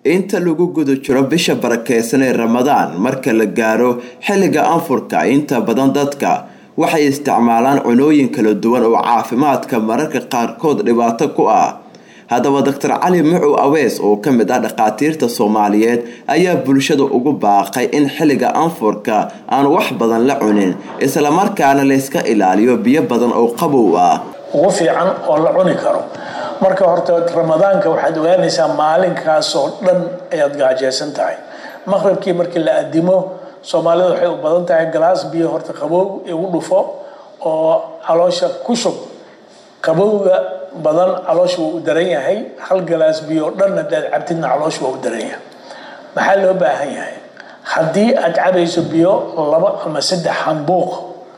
inta lagu guda jiro bisha barakeysan ee ramadaan marka la gaaro xilliga anfurka inta badan dadka waxay isticmaalaan cunooyin kala duwan oo caafimaadka mararka qaarkood dhibaato ku ah haddaba doctor cali mucu awees oo ka mid ah dhakhaatiirta soomaaliyeed ayaa bulshada ugu baaqay in xilliga anfurka aan wax badan la cunin islamarkaana layska ilaaliyo biyo badan oo qabow ah ugu fiican oo la cuni karo marka horta ramadaanka waxaad ogaanaysaa maalinkaasoo dhan ayaad gaajeysan tahay maqribkii markii la adimo soomaalida waxay u badan tahay galaas biyo horta qabow igu dhufo oo caloosha ku shub qabowga badan caloosha waa u daran yahay hal galaas biyo o dhan hadaad cabtidna caloosha waa u daran yahay maxaa loo baahan yahay haddii aad cabayso biyo laba ama saddex hambuuq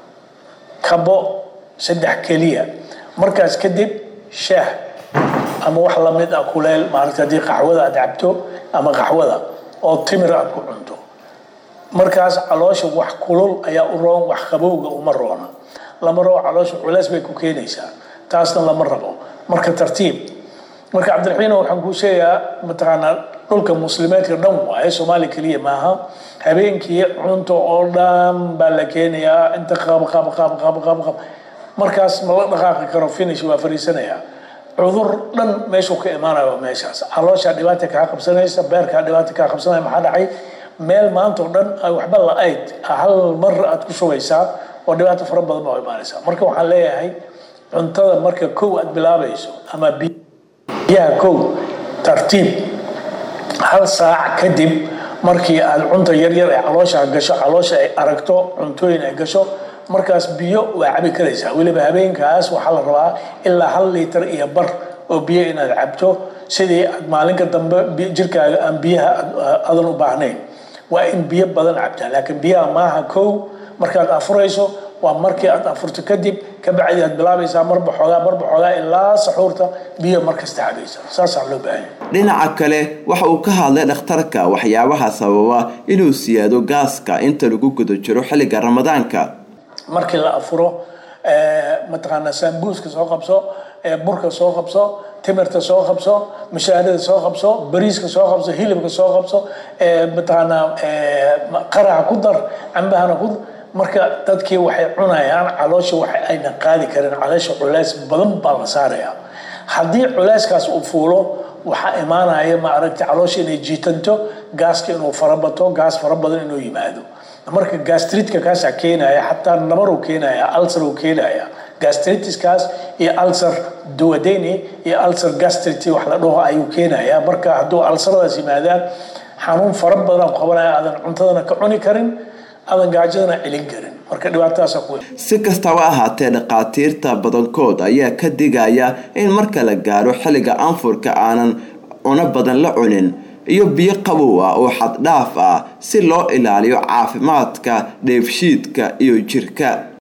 kabo saddex keliya markaas kadib shaah ama wax lamid ah kuleel maaragta haddii qaxwada aad cabto ama qaxwada oo timir aad ku cunto markaas caloosha wax kulul ayaa u roon wax qabowga uma roona lama rabo caloosha culeys bay ku keenaysaa taasna lama rabo marka tartiib marka cabdiraxiino waxaan kuu sheegayaa mataqaanaa dhulka muslimeedka dhan waaye soomaali keliya maaha habeenkii cunto oo dhan baa la keenayaa inta qab qab qab qab qab qab markaas ma la dhaqaaqi karo finish waa fariisanayaa cudur dhan meeshuu ka imaanayo meeshaas calooshaa dhibaata kaa qabsanaysa beerkaa dhibaata kaa qabsanaya maxaa dhacay meel maanta oo dhan ay waxba la-ayd hal mar aad ku shubaysaa oo dhibaato fara badan baa imaanaysaa marka waxaan leeyahay cuntada marka kow aad bilaabayso ama biyaha kow tartiib hal saac kadib markii aad cunta yaryar ee caloosha gasho caloosha ay aragto cuntooyin ay gasho markaas biyo waa cabi karaysaa weliba habeenkaas waxaa la rabaa ilaa hal liitar iyo bar oo biyo inaad cabto sidii aad maalinka dambe jirkaaga aan biyaha adan u baahnayn waa in biyo badan cabtaa laakiin biyaha maaha kow markaad afurayso waa markii aad afurto kadib kabacdi aad bilaabaysaa marba xoogaa marba xoogaa ilaa saxuurta biyo markasta cabaysa saasaa loo baahanya dhinaca kale waxa uu ka hadlay dhakhtarka waxyaabaha sababa inuu siyaado gaaska inta lagu guda jiro xilliga ramadaanka markii la afuro mataqaanaa saambuuska soo qabso burka soo qabso timirta soo qabso mashaarida soo qabso bariiska soo qabso hilibka soo qabso mataqaanaa qaraha ku dar cambahana ku dar marka dadkii waxay cunayaan caloosha wax ayna qaadi karin caloosha culeys badan baa la saarayaa haddii culeyskaas uu fuulo waxaa imaanaya ma aragta caloosha inay jiitanto gaaska inuu farabato gaas fara badan inuu yimaado marka gastritka kaasaa keenaya xataa nabaruu keenaya alcer uu keenaya gastritiskaas iyo alcer duwadeni iyo alcer gastrity wax la dhaho ayuu keenaya marka hadduu alceradaas yimaadaan xanuun fara badan qabanaya aadan cuntadana ka cuni karin aadan gaajadana celin karin marka dhibaatadaasa ku si kastaba ahaatee dhakhaatiirta badankood ayaa ka digaya in marka la gaaro xilliga anfurka aanan cuno badan la cunin iyo biyo qabow ah oo xaddhaaf ah si loo ilaaliyo caafimaadka dheefshiidka iyo jirka